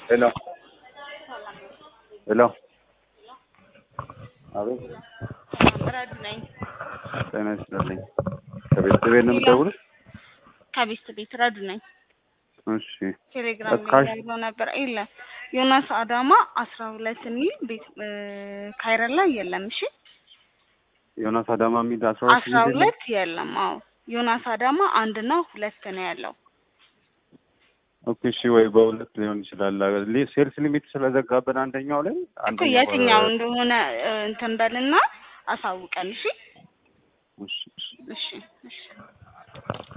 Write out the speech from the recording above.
ሄሎ ሄሎ አቤት ረዱ ነኝ። ጤና ይስጥልኝ። ከቤት ቤት ነው የምትደውሉት? ከቤት ቤት ረዱ ነኝ። እሺ ቴሌግራም እካሽ- ላይ ያለው ነበር የለም። ዮናስ አዳማ አስራ ሁለት የሚል ቤት እ፣ ካይረን ላይ የለም። እሺ ዮናስ አዳማ የሚል አስራ ሁለት አስራ ሁለት የለም። አዎ ዮናስ አዳማ አንድ ነው ሁለት ነው ያለው። ኦኬ እሺ፣ ወይ በሁለት ሊሆን ይችላል። ሊ- ሴልስ ሊሚት ስለዘጋብን አንደኛው ላይ እኮ አንደኛው የትኛው እንደሆነ እ፣ እንትን በልና አሳውቀን። እሺ እሺ፣ እሺ። እሺ እሺ